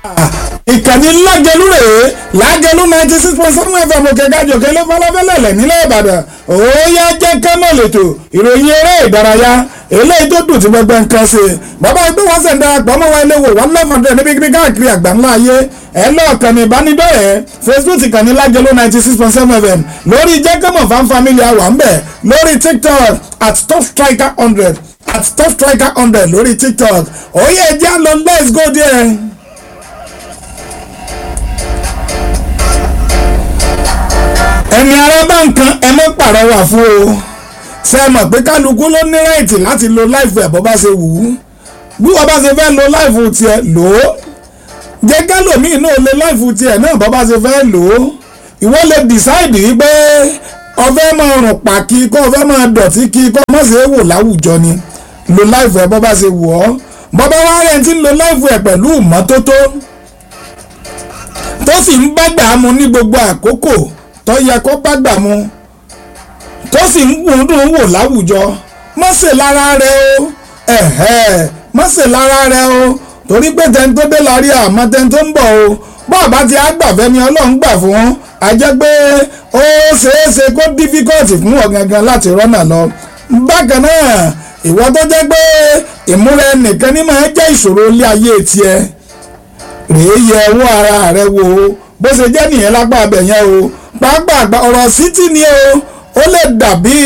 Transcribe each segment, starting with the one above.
ìkànnì lágẹlú rèé lágẹlú ninety six point seven fm òkè gàjòkè ló fọlọ́fẹ́lẹ́lẹ̀ nílẹ̀ ìbàdàn òòyà jẹ́ kẹ́mọ̀ lẹ́tọ̀ ìròyìn eré ìdárayá eléyìí tó dùn tí gbogbo nǹkan ṣe bàbá ẹgbẹ́ wọn sẹ̀ ń darapọ̀ mọ́ wa ilé wò wọ́n lọ́mọdé níbi kíbi káàkiri àgbáńlá ayé ẹ lọ́ọ̀kan ní ìbánidọ́rẹ̀ẹ́ facebook ìkànnì lágẹlú ninety six point seven fm lórí jẹ́kẹ́mọ̀ fan family àwa ń bẹ̀ lórí tiktok at top striker hundred at top striker hundred lórí tiktok òye ẹjẹ́ lọ let's go there. ẹni ara bá nǹkan ẹ mọ́ pàrọwà fún o ṣe é mọ̀ pé kálukú ló ní ráìtì láti lo láìfù ẹ̀ bó bá ṣe wù ú bí wọ́n bá ṣe fẹ́ lo láìfù tiẹ̀ lò ó jẹ́ kálòmíì náà lo láìfù tiẹ̀ náà bó bá ṣe fẹ́ lò ó ìwọ lè dìsáìdì pé ọfẹ́ máa rùn pàkí kó ọfẹ́ máa dọ̀tí kí kó má ṣe é wò láwùjọ ni lo láìfù ẹ̀ bó bá ṣe wù ọ́ bó bá wá rẹ̀ ti ń lo láìfù ẹ̀ pẹ̀lú ìmọ́tótó tó sì ń bá gbà á mu ní gbogbo àkókò tó yẹ kó bá gbà mu tó sì ń gbùndùn wò láwùjọ má ṣe lára rẹ o ẹ̀hẹ́ má ṣe lára rẹ o torí pé tẹni tó dé lárí àmọ́ tẹni tó ń bọ̀ o bọ́ọ̀bá ti àgbàfẹ́ ni ọlọ́run gbà fún a jẹ́ pé ó ṣeéṣe kó dífíkọ́ọ̀tì fún ọ gangan láti rọ́nà lọ bákan náà ìwọ tó jẹ́ pé ìmúra ẹnìkan ní máa jẹ́ ìṣòro ilé ayé tiẹ̀ rèé yẹ owó ara rẹ wò ó bó ṣe jẹ́ nìyẹn lápá abẹ yẹn o pàápàá ọ̀rọ̀ sítì ni o ó lè dàbí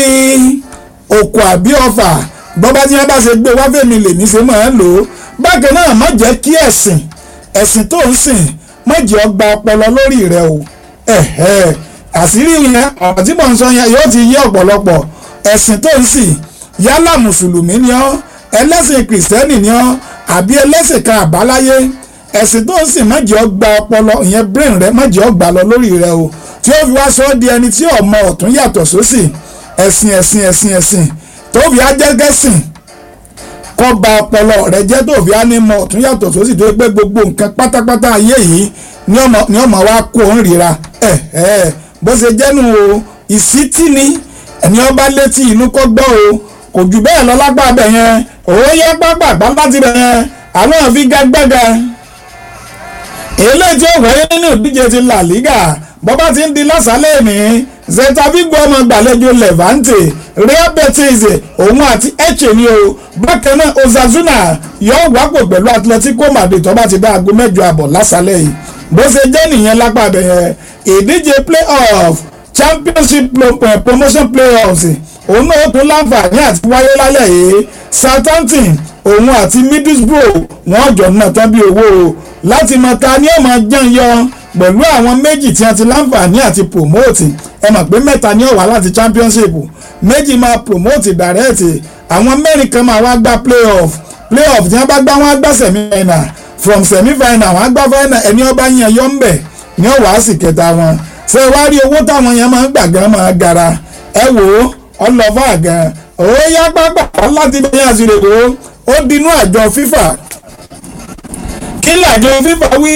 òkò àbí ọfà bọ́bá tí wọ́n bá ṣe gbé wáfẹ́mi lèmi ṣe máa ń lò ó bákan náà má jẹ́ kí ẹ̀sìn ẹ̀sìn tó ń sìn má jẹ́ ọgbà ọpọlọ lórí rẹ o ẹ̀hẹ́ àṣírí yẹn ọ̀rọ̀ tí mò ń sọ yẹn yóò ti yé ọ̀pọ̀lọpọ̀ ẹ̀sìn tó ń sìn yálà mùsùlùmí ni ọ́ ẹlẹ́sìn kìrìsìtẹ́nì ni ọ́ àbí ẹlẹ́sìn kan àbáláyé ẹ̀sìn tó ń sìn má jẹ́ ọgbà ọpọlọ ìyẹn brain rẹ má jẹ́ ọgbà lọ lórí rẹ o tí ó fi wá sọ ọ́ di ẹni tí ọmọ ọ̀tún yàtọ̀ sósì ẹ̀sìn ẹ̀sìn ẹ̀sìn ẹ̀sìn tó fi ajẹ́gẹ́sìn kọ́ ba ọpọlọ rẹ jẹ́ tó fi á ní mọ ọ̀tún yàtọ̀ sósì tó gbé gbogbo nǹkan pátápátá ayé yìí ní ọmọ wa kó ń ríra ẹ̀ ẹ̀ bó ṣe jẹ́nu o ìsítí ni ẹni ọba létí inú kọ́ gbọ́ o kò jù bẹ́ẹ̀ lọ lápá abẹ yẹn òun yẹ pápá àgbáńlá ti bẹ̀ yẹn àwọn àfigagbága eléyìí tí ó wáyé nínú ìdíje ti La Liga bọ́bá ti ń di lásàálẹ̀ ní Celta Vigo ọmọ gbàlejò Levante Real Betis òun àti Elche ni o bákan náà Osasuna yóò wápò pẹ̀lú Atletico Madrid tó bá ti dá aago mẹ́jọ àbọ̀ lásàálẹ̀ yìí bó ṣe jẹ́ nìyẹn lápá abẹ́yẹn ìdíje playoff championship promotion playoffs òun náà tún láǹfààní àti wáyé lálẹ́ yìí Southampton òun àti Middlesbrough wọ́n jọ náà tán bí owó o láti mọ ta ni ó máa jẹun yọ pẹ̀lú àwọn méjì tí wọ́n ti láǹfààní àti promote ẹ mọ̀ pé mẹ́ta ni ó wà láti championship méjì máa promote direct àwọn mẹ́rin kan máa wá gba playoff playoff tí wọ́n bá gbá wọn á gbá semi final from semi final wọ́n á gbá final ẹni ọba yẹn yọ ń bẹ̀ ni ó wàá sì kẹta wọn ṣé wàá rí owó táwọn yẹn máa ń gbà gan máa gara ẹ wò ó ọlọ́fà gan ó yá pápá láti bẹ̀yìn àṣìlẹ̀ ó dinú àjọ FIFA kí làjọ FIFA wí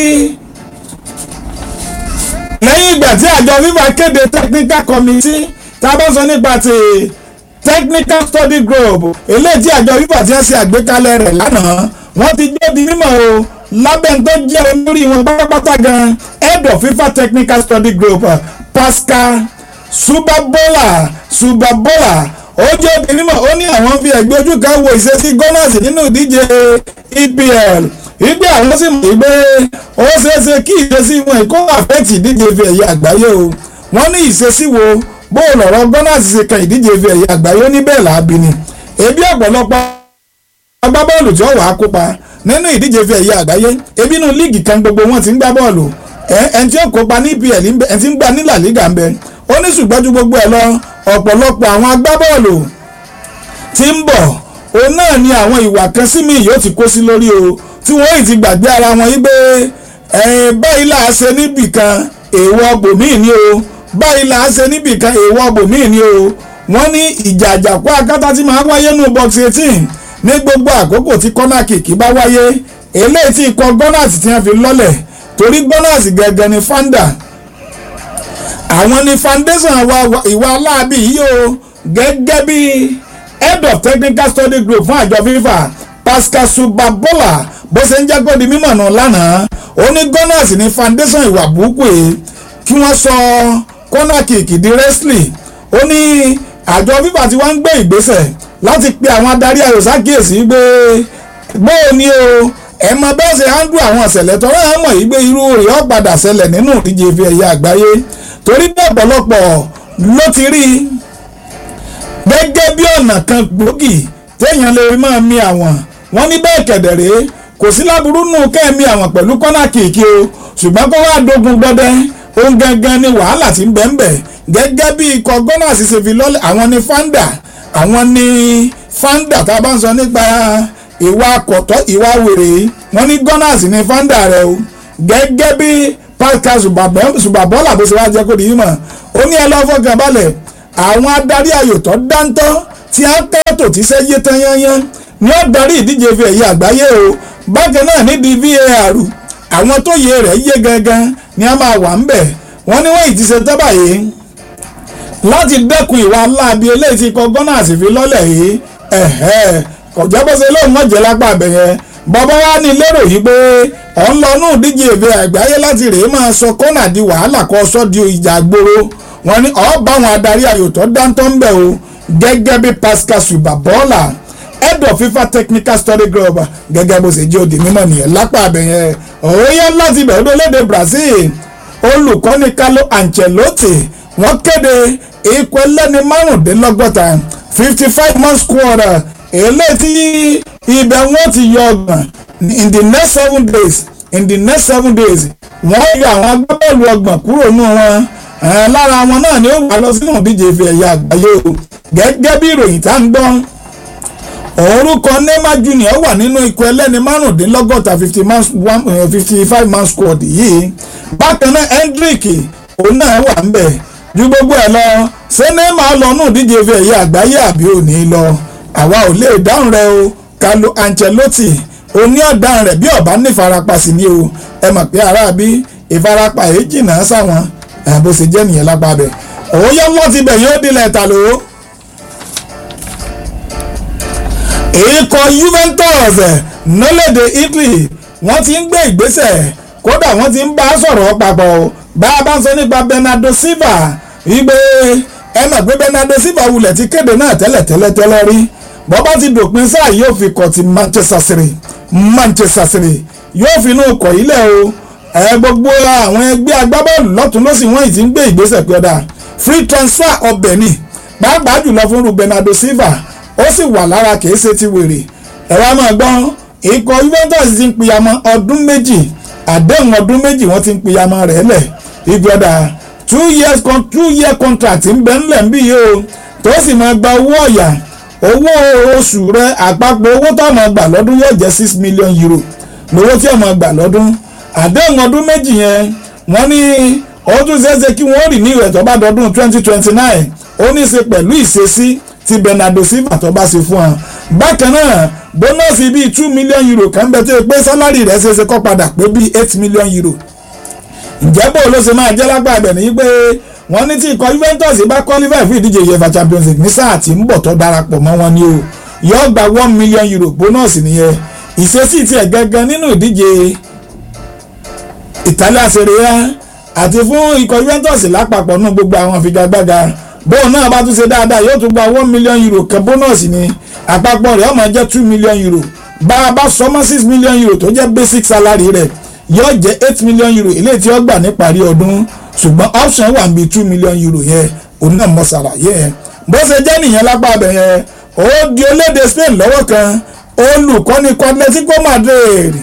lẹ́yìn ìgbà tí àjọ FIFA kéde technical committee tá a bá sọ nípa ti technical study group eléyìí tí àjọ FIFA ti ń ṣe àgbékalẹ̀ rẹ̀ lánàá wọ́n ti gbé di mímọ̀ o lábẹ́ tó jẹ́ olórí wọn pátápátá gan head of FIFA technical study group Pascal Subabola Subabola ó jẹ́ di mímọ̀ ó ní àwọn fi ẹ̀gbẹ́ ojú kan wo ìṣesí Gunners nínú ìdíje EPL ìgbé àwọn sì mọ̀ pé ó ṣeéṣe kí ìṣesí wọn kó àfẹ́tì ìdíje fi ẹ̀yẹ àgbáyé o wọ́n ní ìṣesí wo bó lọ̀rọ̀ Gunners ṣe kan ìdíje fi ẹ̀yẹ àgbáyé ní bẹ́ẹ̀ làábi ni ebi ọ̀pọ̀lọpọ̀ agbábọ́ọ̀lù tí ó wàá kópa nínú ìdíje fi ẹ̀yẹ àgbáyé ebi inú líìgì kan gbogbo wọn ti ń gbá bọ́ọ̀lù ẹni tí ó kópa ní EPL ẹni tí ń gbá ní La Liga ń bẹ ó ní ṣùgbọ́n ju gbogbo ẹ̀ lọ ọ̀pọ̀lọpọ̀ àwọn agbábọ́ọ̀lù tí ń bọ̀ òun náà ni àwọn ìwà kan sí mi yóò ti kó sí lórí o tí wọ́n yìí ti gbàgbé ara wọn yí pé báyìí là á ṣe níbì kan èèwọ̀ bòmíì ni o báyìí là á ṣe níbì kan èèwọ̀ bòmíì ni o wọ́n ní ìjà àjàkú akátá tí máa wáyé nù box eighteen ní gbogbo àkókò tí kọ́nà kìkì bá wáyé eléyìí tí ikọ̀ Gunners ti fi lọ́lẹ̀ torí Gunners gẹ́gẹ́ ni founder àwọn ni foundation ìwà aláàbí yìí o gẹ́gẹ́ bí head of technical study group fún àjọ FIFA Pascal Subabola bó ṣe ń jẹ́ kó di mímọ̀ nù lánàá ó ní gunners ní foundation ìwà burúkú yìí kí wọ́n sọ corner kick di wrestling ó ní àjọ fífà tí wọ́n ń gbé ìgbésẹ̀ láti pe àwọn adarí ayò sákìyèsí pé bóò ni o ẹ mọ bẹ́ẹ̀ ṣe handle àwọn ìṣẹ̀lẹ̀ tọ́rọ ẹ̀ mọ̀ yìí pé irú rẹ̀ ó padà ṣẹlẹ̀ nínú ìdíje ife ẹ̀yẹ àgbáyé torí bẹ́ẹ̀ ọ̀pọ̀lọpọ̀ ló ti rí gẹ́gẹ́ bí ọ̀nà kan gbòógì téèyàn lè máa mi àwọn wọ́n ní bẹ́ẹ̀ kẹ̀dẹ̀rẹ́ kò sí láburú nù kẹ́ẹ̀mí àwọn pẹ̀lú kọ́nà kìkì o ṣùgbọ́n kó wá dogun gbọdẹ ohun gangan ni wàhálà ti ń bẹ̀ ń bẹ̀ gẹ́gẹ́ bí ikọ̀ gọ́nà ṣiṣẹ́ fi lọ́lẹ̀ àwọn ni fanda àwọn ni fanda tá a bá ń sọ nípa ìwà kọ̀tọ́ ìwà wèrè wọ́n ní gunners ní fanda rẹ̀ o gẹ́gẹ́ bí pascal subabọ́là bó ṣe wá jẹ́ kó di yín mọ̀ ó ní ẹ lọ́ọ́ fọkàn balẹ̀ àwọn adarí ayò tó dáńtọ́ tí a kẹ́tò tí ṣe yé tán yányán ní ó darí ìdíje fi ẹ̀yẹ àgbáyé o bákan náà nídìí var àwọn tó yẹ rẹ̀ yé gangan ni a máa wà ń bẹ̀ wọ́n ní wọ́n ì ti ṣe tán báyìí láti dẹ́kun ìwà aláàbí eléyìí tí ikọ̀ gunners fi lọ́lẹ̀ yìí ẹ̀hẹ́ kọjá bó ṣe lóun mọ̀jẹ̀ lápá abẹ yẹn bàbá wa ní lérò yìí pé ọ̀ ń lọ nù díje ìfẹ́ àgbáyé láti rèé máa sọ kọ́nà di wàhálà kọ́ sọ́ di ìjà gbòòrò wọn ni ọ̀ bá àwọn adarí ayò tó dáńtọ́ ń bẹ̀ o gẹ́gẹ́ bí Pascal Subabọ́lá head of FIFA technical study group gẹ́gẹ́ bó ṣe jẹ́ òdì mímọ́ nìyẹn lápá abẹ yẹn òóyá láti bẹ̀ ọdún léde Brazil olùkọ́ni Carlo Ancelotti wọ́n kéde ikọ̀ ẹlẹ́ni márùndínlọ́gọ́ta fifty five man squad eléyìí tí ibẹ̀ wọ́n ti yọ ọgbọ̀n in the next seven days in the next seven days wọ́n yọ àwọn agbábọ́ọ̀lù ọgbọ̀n kúrò nù wọn lára wọn náà ni ó wà lọ sínú ìdíje ife ẹ̀yà àgbáyé o gẹ́gẹ́ bí ìròyìn tá ń gbọ́ orúkọ Neymar Junior wà nínú ikọ̀ ẹlẹ́ni márùndínlọ́gọ́ta fifty five man squad yìí bákan náà Hendrick òun náà wà ń bẹ̀ ju gbogbo ẹ̀ lọ ṣé Neymar lọ nù díje ife ẹ̀yẹ àgbáyé àbí ò ní lọ àwa ò lè dáhùn rẹ o Carlo Ancelotti oní ọ̀daràn rẹ̀ bí ọ̀bá ní ìfarapa sí ni o ẹ mọ̀ pé aráabí ìfarapa èyí jìnnà sáwọn bó ṣe jẹ́ nìyẹn lápá bẹ̀ òye wọn ti bẹ̀ yóò dilẹ̀ ta ló. ikọ̀ Juventus nílẹ̀dẹ̀ Italy wọ́n ti ń gbé ìgbésẹ̀ kódà wọ́n ti ń bá a sọ̀rọ̀ papọ̀ bá a bá ń sọ nípa Bernardo Silva wípé ẹ mọ̀ pé Bernardo Silva wulẹ̀ ti kéde náà tẹ́lẹ̀ tẹ́lẹ̀ tẹ́lẹ̀ rí bọ́bá ti dòpin sáà yóò fi kọ̀ ti Manchester City Manchester City yóò fi inú kọ̀ ilẹ̀ o ẹ gbogbo àwọn ẹgbẹ́ agbábọ́ọ̀lù lọ́tún lọ́sìn wọ́n ti ń gbé ìgbésẹ̀ pé ọ̀dà free transfer ọbẹ̀ ni pàápàá jùlọ fún Bernardo Silva ó sì wà lára kìí ṣe ti wèrè ẹ̀rọ àmọ́ gbọ́n ikọ̀ Juventus ti ń pìyàmọ́ ọdún méjì àdéhùn ọdún méjì wọ́n ti ń pìyàmọ́ rẹ̀ lẹ̀ ìgbọ́dà two years con two year contract ń bẹ ńlẹ̀ ń bí yìí o tó sì máa gba owó ọ̀yà owó oṣù rẹ àpapọ̀ owó tó máa gbà lọ́dún yóò jẹ́ six million euro lówó tí ó máa gbà lọ́dún àdéhùn ọdún méjì yẹn wọ́n ní ọdún ṣeéṣe kí wọ́n rì ní ìrẹ̀ tó bá dọdún twenty twenty nine ó ní í ṣe pẹ̀lú ìṣesí tí Bernardo Silva tó bá ṣe fún wọn bákan náà bónọ́ọ̀sì bíi two million euro kan bẹ tó yẹ pé sálárì rẹ̀ ṣeéṣe kó padà pé bíi eight million euro ǹjẹ́ bó ló ṣe máa jẹ́ lápá ibẹ̀ ní pé wọ́n ní tí ikọ̀ Juventus bá qualify fún ìdíje UEFA Champions League ní sáà tí ń bọ̀ tó darapọ̀ mọ́ wọn ni o yóò gba one million euro bónọ́ọ̀sì nìyẹn ìṣesí tiẹ̀ gangan nínú ìdíje Italia Serie A àti fún ikọ̀ Juventus lápapọ̀ nù gbogbo àwọn figagbága bóun náà bá tún ṣe dáadáa yóò tún gba one million euro kan bónọ́ọ̀sì ni àpapọ̀ rẹ̀ ó máa jẹ́ two million euro bá a bá sọmọ́ six million euro tó jẹ́ basic salary rẹ̀ yóò jẹ́ eight million euro eléyìí tí ó gbà níparí ọdún ṣùgbọ́n option wà níbi two million euro yẹn òun náà mọ̀ ṣàlàyé yẹn bó ṣe jẹ́ nìyẹn lápá abẹ yẹn ó di olédè Spain lọ́wọ́ kan olùkọ́ni Atletico Madrid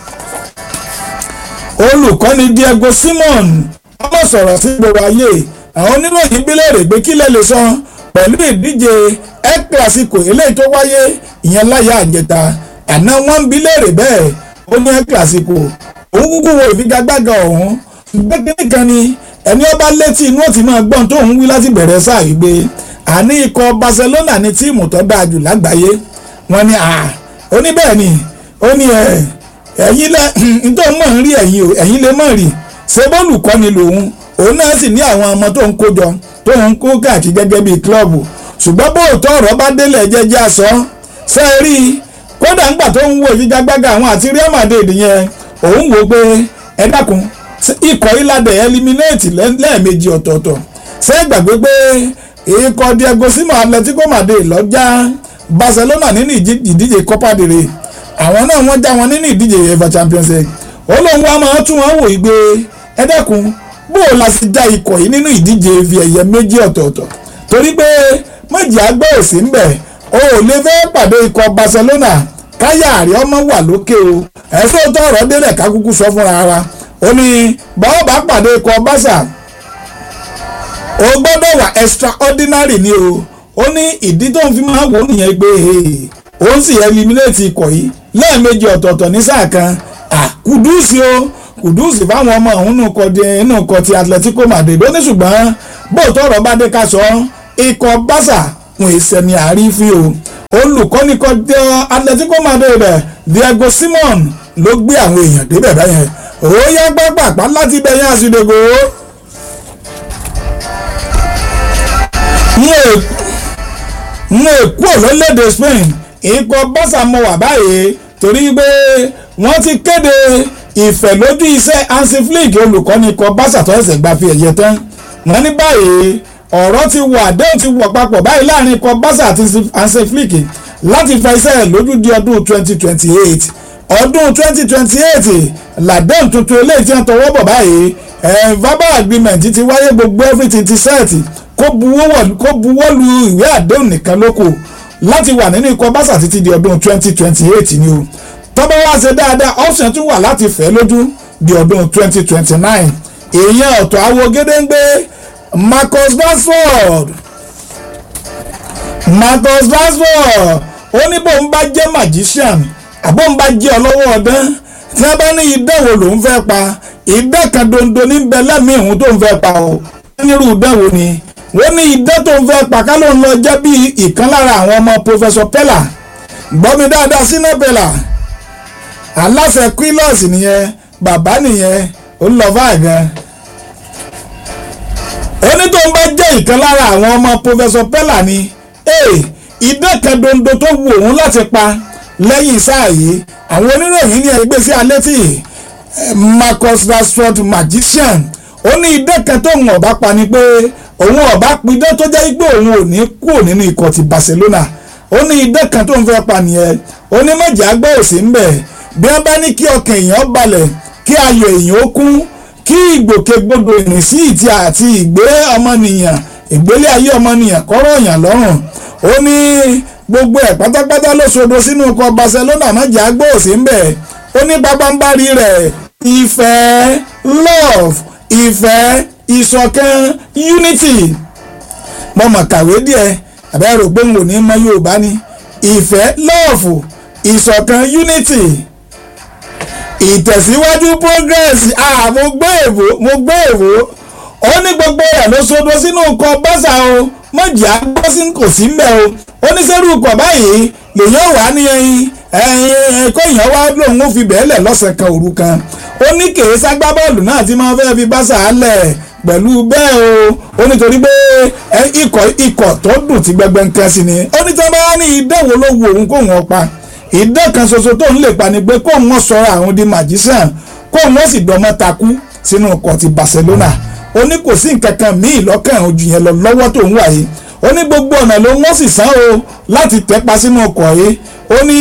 olùkọ́ni Diego Simon ọmọ sọ̀rọ̀ sí gbogbo ayé àwọn oníròyìn bílẹ̀rẹ̀ pé kí lè lè sọ pẹ̀lú ìdíje El Clasico eléyìí tó wáyé ìyẹn láyà àjẹta àná wọn ń bílẹ̀rẹ̀ bẹ́ẹ̀ ó ní El Clasico òun kúkú wo ìfigagbága ọ̀hún ṣùgbọ́n kíní kan ni ẹni ọba létí inú ọ̀tí máa gbọ́n tó ń wí láti bẹ̀rẹ̀ sáà yìí gbé àní ikọ̀ Barcelona ní tíìmù tó dáa jù lágbàáyé wọn ni à ó ní bẹ́ẹ̀ ni ó ní ẹ̀ ẹ̀yin lẹ nítorí mọ̀ ń rí ẹ̀yin o ẹ̀yin lè mọ̀ rí ṣé bọ́ọ̀lù kọ́ ni lòun òun náà sì ní àwọn ọmọ tó ń kó jọ tó ń kó káàkiri gẹ́gẹ́ bíi kílọ̀bù ṣùgbọ́n bóòtọ́ ọ̀rọ̀ bá délẹ̀ jẹ́jẹ́ aṣọ ṣe é rí kódà ńgbà tó ń wo ìfigagbága àwọn àti Real Madrid yẹn òun wò pé ẹ dákun ikọ̀ ìlàdẹ̀ eliminate lẹ́ẹ̀mejì ọ̀tọ̀ọ̀tọ̀ ṣé gbàgbé pé ikọ̀ Diego Simeone Atletico Madrid lọ́jà Barcelona nínú ìdíje Copa del Rey àwọn náà wọ́n já wọn nínú ìdíje UEFA Champions League ó lóun wá máa tún wọn wò ìgbé ẹ dákun bó o la sì já ikọ̀ yìí nínú ìdíje ife ẹ̀yẹ méjì ọ̀tọ̀ọ̀tọ̀ torí pé méjì àgbẹ̀ òsì ń bẹ̀ o ò lè fẹ́ pàdé ikọ̀ Barcelona káyà àrí ọmọ wà lókè o ẹ̀sọ́ tó ọ̀rọ̀ délẹ̀ ká kúkú sọ fúnra wa ó ní báwo bá pàdé ikọ̀ Barca o gbọ́dọ̀ wà extraordinary ni o ó ní ìdí tó ń fi máa wò nìyẹn pé ó ń sì eliminate ikọ̀ yìí lẹ́ẹ̀mejì ọ̀tọ̀ọ̀tọ̀ ní sáà kan kùdùsì o kùdùsì fáwọn ọmọ òun nù kọ di inú kọ ti Atletico Madrid ó ní ṣùgbọ́n bóòtọ́ ọ̀rọ̀ bá dé ká sọ ikọ̀ Barca wọn èsẹ̀ ni àrífín o olùkọ́ni kọ jẹ́ Atletico Madrid Diego Simeone ló gbé àwọn èèyàn débẹ̀ báyẹn ó yá pápápá láti bẹ̀yìn àsìdègò n ò kú òlólédè Spain ikọ̀ Barca mọ wà báyìí torí pé wọ́n ti kéde ìfẹ́ lójú iṣẹ́ Hansi Flick olùkọ́ni ikọ̀ Barca tó ẹsẹ̀ gba fi ẹ̀yẹ tán wọ́n ní báyìí ọ̀rọ̀ ti wà àdéhùn ti wọ̀ papọ̀ báyìí láàrin ikọ̀ Barca àti Hansi Flick láti fa iṣẹ́ lójú di ọdún 2028 ọdún 2028 làdéhùn tuntun eléyìí tí wọ́n tọwọ́ bọ̀ báyìí verbal agreement ti wáyé gbogbo everything ti sẹ́ẹ̀tì kó buwọ́ lu ìwé àdéhùn nìkan ló kù láti wà nínú ikọ̀ Barca títí di ọdún 2028 ni o tọ́bọ̀ wá ṣe dáadáa option tún wà láti fẹ́ lójú di ọdún 2029 èèyàn ọ̀tọ̀ awo gédéǹgbé Marcus Rashford Marcus Rashford ó ní bóun bá jẹ́ magician àbóun bá jẹ́ ọlọ́wọ́ ọdán tí wọ́n bá ní ìdánwò lòún fẹ́ pa ìdá kan dondo ní bẹ lẹ́mìí òun tó ń fẹ́ pa o nírú ìdánwò ni wọ́n ní ìdá tó ń fẹ́ pa ká ló ń lọ jẹ́ bí ìkan lára àwọn ọmọ Professor Pella gbọ́ mi dáadáa sínú Pella aláṣẹ quillos nìyẹn bàbá nìyẹn ó lọ fáà gan oní tó ń bá jẹ́ ìkan lára àwọn ọmọ Professor Pella ni ìdá kan dondo tó wù òun láti pa lẹ́yìn sáà yìí àwọn oníròyìn ní ẹgbẹ́ sí alẹ́ tí Marcus Rashford magician ó ní idán kan tó ń ọ̀bá pa ni pé òun ọ̀bá pidán tó jẹ́ pé òun ò ní kúrò nínú ikọ̀ ti Barcelona ó ní idán kan tó ń fẹ́ pa nìyẹn ó ní mọ̀jà gbọ́ òsì ń bẹ̀ bí wọ́n bá ní kí ọkàn èèyàn balẹ̀ kí ayọ̀ èèyàn ó kún kí ìgbòkègbodò ìrìnsí ìtì àti ìgbé ọmọnìyàn ìgbélé ayé ọmọnìyàn kọ́rọ̀ èèyàn lọ́rùn ó ní gbogbo ẹ̀ pátápátá ló sodo sínú ikọ̀ Barcelona mọ̀jà gbọ́ òsì ń bẹ̀ ó ní pápánbárí rẹ̀ ìfẹ́ love ìfẹ́ ìṣọ̀kan unity mo mọ̀ kàwé díẹ̀ àbẹ́ rò pé n ò ní mọ Yorùbá ni ìfẹ́ love ìṣọ̀kan unity ìtẹ̀síwájú progress ah mo gbé èbó mo gbé èbó ó ní gbogbo rẹ̀ ló sodo sínú nǹkan Barca o mọ̀jà gbọ́ sí kò sí mbẹ́ o ó ní sẹ́rù kọ̀ báyìí lèyàn wà ní ẹyin ẹyin kó èèyàn wá lòun ó fi bẹ́ẹ̀lẹ̀ lọ́sẹ̀ kan òru kan ó ní kèé ságbá bọ́ọ̀lù náà tí máa fẹ́ fi Barca lẹ̀ pẹ̀lú bẹ́ẹ̀ o ó nítorí pé ikọ̀ ikọ̀ tó dùn tí gbẹgbẹ ń kẹ́ sí ni ó ní tí wọ́n bá ní ìdánwò ló wu òun kó wọn pa ìdán kan ṣoṣo tó ń lè pa ni pé kó wọn sọ̀rọ̀ àwọn di magician kó wọn sì dọ́mọ́ takú sínú ọkọ̀ ti Barcelona ó ní kò sí nǹkan kan míì lọ́kàn ojú yẹn lọ lọ́wọ́ tó ń wà yìí ó ní gbogbo ọ̀nà ló wọ́n sì sán o láti tẹ́pa sínú ọkọ̀ yìí ó ní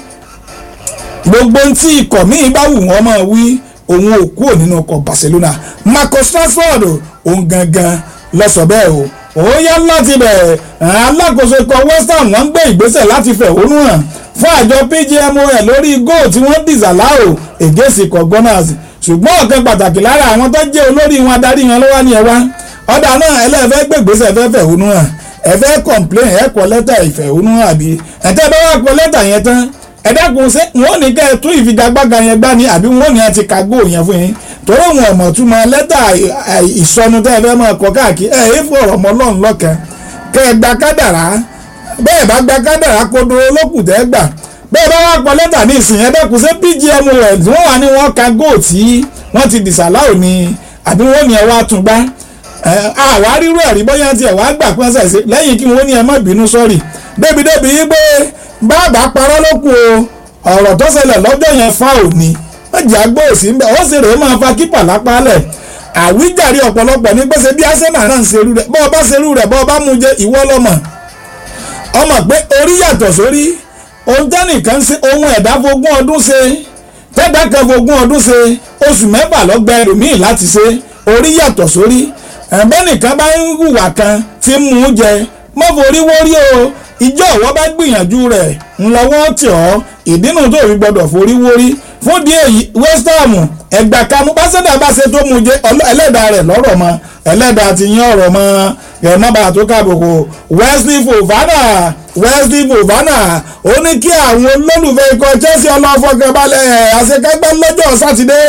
gbogbo tí ikọ̀ míì bá wù wọ́n máa wí òun ò kúrò nínú ọkọ̀ Barcelona Marcus Rashford òun gangan ló sọ bẹ́ẹ̀ o ó yá láti bẹ̀ alákòóso ikọ̀ West Ham wọ́n ń gbé ìgbésẹ̀ láti fẹ̀hónú hàn fún àjọ PGMOL lórí góò tí wọ́n dìsàláò ègèsì ikọ̀ Gunners ṣùgbọ́n ọ̀kan pàtàkì lára àwọn tó jẹ́ olórí wọn adarí wọn ló wá ní ẹ wá ọ̀dà náà ẹlẹ́fẹ́ gbègbèsè fẹ́ fẹ̀hónú hàn ẹ fẹ́ complain ẹ kọ lẹ́tà ìfẹ̀hónú hàn àbí ẹ̀tẹ́ bá wà kọ lẹ́tà yẹn tán ẹ dákun ṣé wọn ò ní kẹ́ ẹ tún ìfigagbága yẹn gbá ni àbí wọn ò ní ẹ ti ka góò yẹn fún yín torí wọn ò mọ̀ tún mọ lẹ́tà ìsọnu tẹ́ ẹ fẹ́ máa kọ káàkiri ẹ ẹ fọ̀rọ̀ mọ́ lọ́run lọ́kàn kẹ́ ẹ gba kádàrá bẹ́ẹ̀ bá gba kádàrá kodoro lókùn tẹ́ gbà bẹ́ẹ̀ bá wà kọ lẹ́tà ní ìsìn yẹn dákun ṣé PGMOL wọ́n wà ní wọ́n ka góò tí wọ́n ti dìsàláò ni àbí wọ́n ní ẹ wá tún gbá àwa rírú ẹ̀rí bóyá tiẹ̀ wá gbà pé ṣe ṣe lẹ́yìn kí wọ́n ní ẹ má bínú sọ́ọ̀rì débi débi yí pé bàbá parọ́ ló kù o ọ̀rọ̀ tó ṣẹlẹ̀ lọ́jọ́ yẹn fa òní mọ̀jà gbọ́ òsì ńbẹ ó sì rèé máa fa kípà lápá lẹ̀ àwíjàre ọ̀pọ̀lọpọ̀ ní pèsè bí Arsenal náà ń serú rẹ̀ bọ́ ọ bá serú rẹ̀ bọ́ ọ bá mú jẹ ìwọ lọ́mọ ọmọ pé orí yàtọ̀ sórí ohun tẹ́nìkan ṣe ohun ẹ̀dá fogún ọdún ṣe tẹ́gbà kan fogún ọdún ṣe oṣù mẹ́fà lọ́gbà ẹlòmíì láti ṣe orí yàtọ̀ sórí ẹ̀bẹ́ nìkan bá ń hùwà kan tí ń mú jẹ mọ́ forí wórí o ìjọ ìwọ bá gbìyànjú rẹ̀ ńlọ́wọ́ tì ọ́ ìdínú tó fi gbọdọ̀ forí wórí fún díẹ̀ yìí West Ham ẹgbà kanu pásítọ̀ bá ṣe tó mú jẹ ẹlẹ́dàá rẹ̀ lọ́rọ̀ mọ́ ẹlẹ́dàá ti yín ọ̀rọ̀ mọ́ ẹ̀ má bàa tó káàbùkù Wesley Fofana Wesley Fofana ó ní kí àwọn olólùfẹ́ ikọ̀ Chelsea ọlọ́fọ̀kànbalẹ̀ àṣekágbá lọ́jọ́ sátidé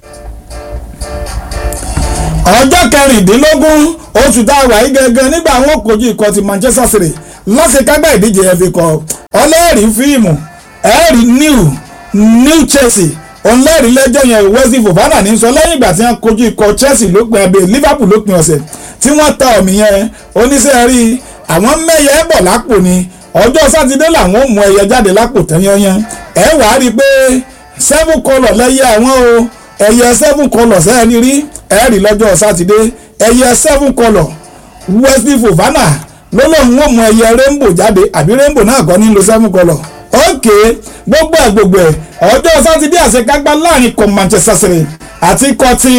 ọjọ́ kẹrìndínlógún oṣù tá a wà yí gangan nígbà àwọn òkòjú ikọ̀ ti Manchester City lọ́sẹ̀kágbá ìdíje FA Cup ọlẹ́rìí fíìmù ẹ̀rí new new Chelsea ọlẹ́rìí lẹ́jọ́ yẹn Wesley Fofana ní sọ lẹ́yìn ìgbà tí wọ́n kojú ikọ̀ Chelsea lópin abẹ́ Liverpool lópin ọ̀sẹ̀ tí wọ́n ta ọ̀mì yẹn oníṣẹ́ rí àwọn mẹ́yẹ bọ̀ lápò ni ọjọ́ sátidé làwọn ò mú ẹyẹ jáde lápò tán yányán ẹ wàá rí i pé seven colour lẹ́yẹ àwọn o ẹyẹ seven colour sẹ́ẹ̀ni rí ẹ rí lọ́jọ́ sátidé ẹyẹ seven colour Wesley Fofana ló lóun ó mú ẹyẹ rainbow jáde àbí rainbow náà kọ́ nílò seven colour ok gbogbo ẹ̀ gbogbo ẹ̀ ọjọ́ sátidé àṣekágbá láàrin kan Manchester City àti kan ti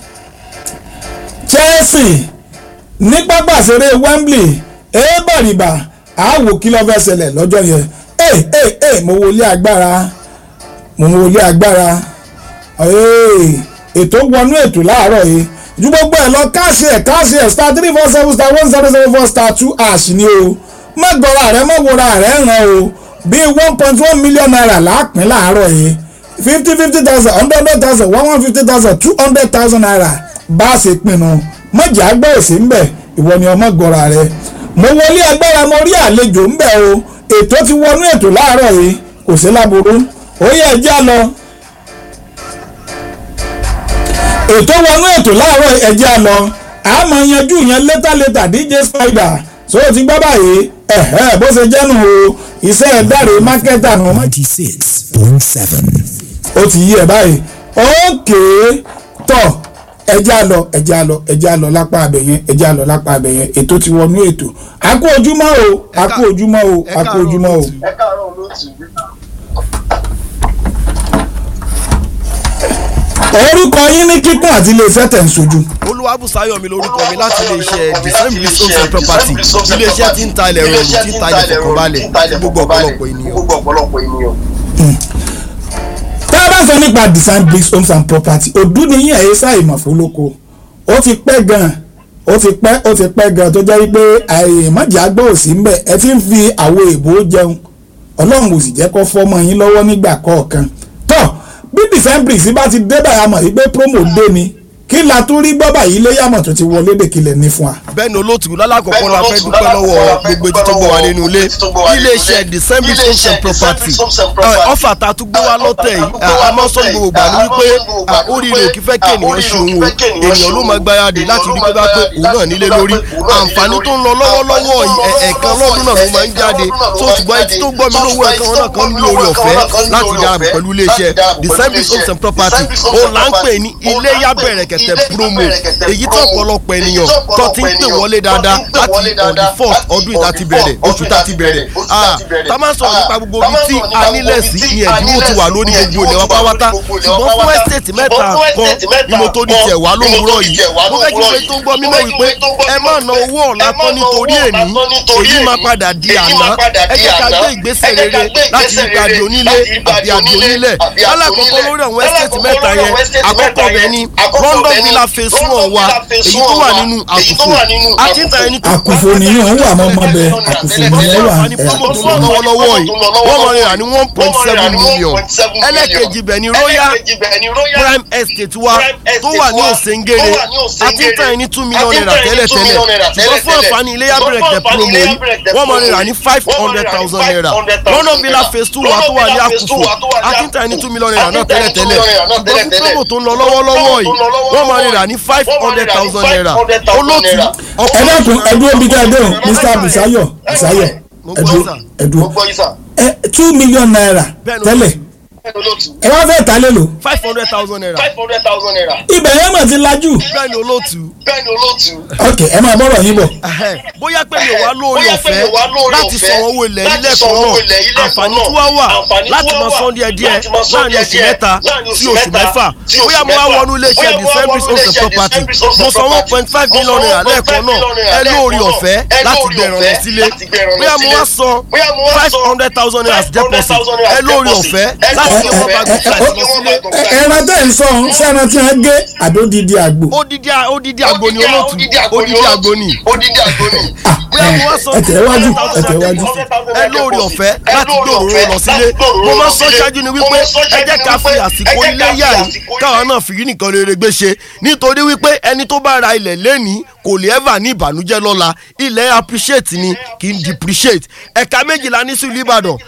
Chelsea ní pápá ìṣeré Wembley èébàrìbà àwò kí ló fẹ́ ṣẹlẹ̀ lọ́jọ́ yẹn ẹ ẹ ẹ mo wọlé agbára mo wọlé agbára ètò wọnú ètò láàárọ̀ yìí ju gbogbo ẹ̀ lọ káàṣì ẹ̀ káàṣì ẹ̀ star three four seven star one zero zero four star two ash ni o má gọra rẹ má wọra rẹ ràn o bíi one point one million naira láàpín láàárọ̀ yìí fifty fifty thousand hundred hundred thousand one one fifty thousand two hundred thousand naira bá a ṣe pinnu mọ̀jà gbọ́ òsì ń bẹ̀ ìwọ ni ọmọ gọra rẹ mo wọlé agbára mo rí àlejò ń bẹ̀ o ètò ti wọnú ètò láàárọ̀ yìí kò sí láburú ó yẹ ẹjẹ́ lọ ètò wọnú ètò láàárọ̀ ẹjẹ́ lọ àmọ́ yanjú yẹn létà létà DJ Spider so ti gbọ́ báyìí ẹ̀hẹ́ bó ṣe jẹ́nu o iṣẹ́ ẹ̀dáre mákẹ́tà nù. ninety six point seven. ó ti yí ẹ báyìí ókè tọ̀ ẹjẹ́ àlọ ẹjẹ́ àlọ ẹjẹ́ àlọ lápá abẹ yẹn ẹjẹ́ àlọ lápá abẹ yẹn ètò ti wọnú ètò a kú ojúmọ́ o a kú ojúmọ́ o a kú ojúmọ́ o. ẹ káàárọ̀ olóòtú. orúkọ yín ní kíkún àti iléeṣẹ́ tẹ̀ ń sojú. olúwàbùsáyọ̀ mi lórúkọ mi láti iléeṣẹ́ december homes and property iléeṣẹ́ tí ń ta ilẹ̀ rọrùn tí ń ta ilẹ̀ fọkànbalẹ̀ fún gbogbo ọ̀pọ̀lọpọ̀ ènìyàn. gbogbo ọ̀pọ̀lọpọ̀ ènìyàn. tá a bá sọ nípa design bricks homes and property òdú ni yín ẹ̀yẹ sáà ìmọ̀fó lóko ó ti pẹ́ gan-an ó ti pẹ́ ó ti pẹ́ gan-an tó jẹ́ wípé àìmọ̀jà gbọ́ òsì ń bẹ̀ ẹ ti ń fi àwo èbó jẹun ọlọ́run ò sì jẹ́ kó fọ́mọ yín lọ́wọ́ nígbà kọ̀ọ̀kan tọ́ bí design bricks bá ti dé báyà mọ̀ wípé promo dé ni kí la tún rí gbọ́ báyìí ilé yàmọ̀ tó ti wọlé dèkìlẹ̀ ní fún wa. bẹ́ẹ̀ ni olóòtú lálàkọ̀kọ́ la fẹ́ dúpẹ́ lọ́wọ́ gbogbo etí tó gbọ́ wa nínú ilé iléeṣẹ́ december homes and property ọ̀fà tá a tún gbé wá lọ́tẹ̀ yìí a máa sọ gbogbo gbà ní wípé oríire òkì fẹ́ kí ènìyàn ṣe òun o ènìyàn ló máa gbáradì láti rí pé bá pé òun náà nílé lórí àǹfààní tó ń lọ lọ́wọ́lọ́wọ́ ẹ̀ẹ̀kan lọ́dún náà ló máa ń jáde tó ṣùgbọ́n etí tó gbọ́ mi lówó ẹ̀kan náà kan ní orí ọ̀fẹ́ láti dáàbò pẹ̀lú iléeṣẹ́ december homes and property ó là ń pè ní ilé yá bẹ̀rẹ̀ kẹ̀tẹ̀ promo èyí tó ọ̀pọ̀lọpọ̀ ènìyàn tó ti ń pè wọlé dáadáa láti on the first ọdún ìta ti bẹ̀rẹ̀ oṣù tá ti bẹ̀rẹ̀ tá a máa sọ̀rọ̀ nípa gbogbo ibi tí a nílẹ̀ sí ní ẹ̀dínwó ti wà lórí gbogbo ilẹ̀ wa pátápátá ṣùgbọ́n fún ẹ́stéètì mẹ́ta kan ni mo tó di tẹ̀ wá lówùúrọ̀ yìí mo fẹ́ kí pé tó ń gbọ́ mímọ́ wípé ẹ má na owó ọ̀la tán nítorí èní èyí máa padà di àná ẹ jẹ́ ká gbé ìgbésẹ̀ rere láti rí pé àdì onílé àbí àdì onílẹ̀ alákọ̀ọ́kọ́ lórí àwọn ẹ́stéètì mẹ́ta yẹn àkọ́kọ́ bẹ̀ ni London Villa phase one wa èyí tó wà nínú àkùfò àti ìta ẹni tó àkùfò nìyẹn wà mọ́ ọmọ bẹ àkùfò nìyẹn wà ní promo tó lọ lọ́wọ́lọ́wọ́ yìí wọ́n mọ̀ rẹ̀ ní one point seven million ẹlẹ́kejì bẹ̀ ni royal prime estate wa tó wà ní òsèǹgèrè àti ìta ẹni two million naira tẹ́lẹ̀tẹ́lẹ̀ ṣùgbọ́n fún àǹfààní ilé yàbẹ̀rẹ̀ tẹ̀ promo yìí wọ́n mọ̀ rẹ̀ ní five hundred thousand naira London Villa phase two wa tó wà ní àkùfò àti ìta ẹni two million naira náà tẹ́lẹ̀tẹ́lẹ̀ ṣùgbọ́n fún promo tó ń lọ lọ́wọ́lọ́wọ́ yìí wọ́n mọ̀ rẹ̀ ní five hundred thousand naira olóòtú ẹ dákun ẹ dúró bí ká ẹ dẹ́hùn Mr. Busayo Busayo ẹ dúró ẹ mo dúró gbọ́ yín sà. ẹ two million naira Bẹ́ẹ̀ni. tẹ́lẹ̀ ẹ wá fẹ́ ta lélo five hundred thousand naira ibẹ̀ yẹn mọ̀ ti lajú bẹ́ẹ̀ ni olóòtú ok ẹ máa bọ́rọ̀ yín bọ̀ Ẹhẹ́, bóyá pé mi ò wá lórí ọ̀fẹ́ láti san owó ilẹ̀ ilé kan náà àǹfààní tí wọ́n wà láti máa san díẹ̀ díẹ̀ láàrin oṣù mẹ́ta sí oṣù mẹ́fà bóyá mo wá wọnú iléeṣẹ́ december homes and property mo san one point five million naira lẹ́ẹ̀kan náà ẹ lórí ọ̀fẹ́ láti gbé ìrànlọ́ sílé bóyá mo wá san five hundred thousand naira as deposit ẹ lórí ọ̀fẹ́ láti gbé wọ́n bá gbé flight lọ sílé Ẹ- ẹran tẹ́ ń sọ ọ̀hún sẹ́ran tí wọ́n gé àdódidi àgbò odidi odidi agbo ni olóòtú odidi agbo ni Ah, bóyá mo wá ẹ san ẹ tẹ̀ wájú ẹ tẹ̀ wájú ẹ lórí ọ̀fẹ́ láti gbé òróró lọ sílé mo máa ń sọ ṣáájú ni wípé ẹ jẹ́ ká fi àsìkò iléyà yìí káwọn náà fi rí nìkan rere gbé ṣe nítorí wípé ẹni tó bá ra ilẹ̀ lẹ́nìí kò lè ever ní ìbànújẹ́ lọ́la ilẹ̀ appreciate ni kì í depreciate ẹ̀ka méjìlá ní sílùú Ìbàdàn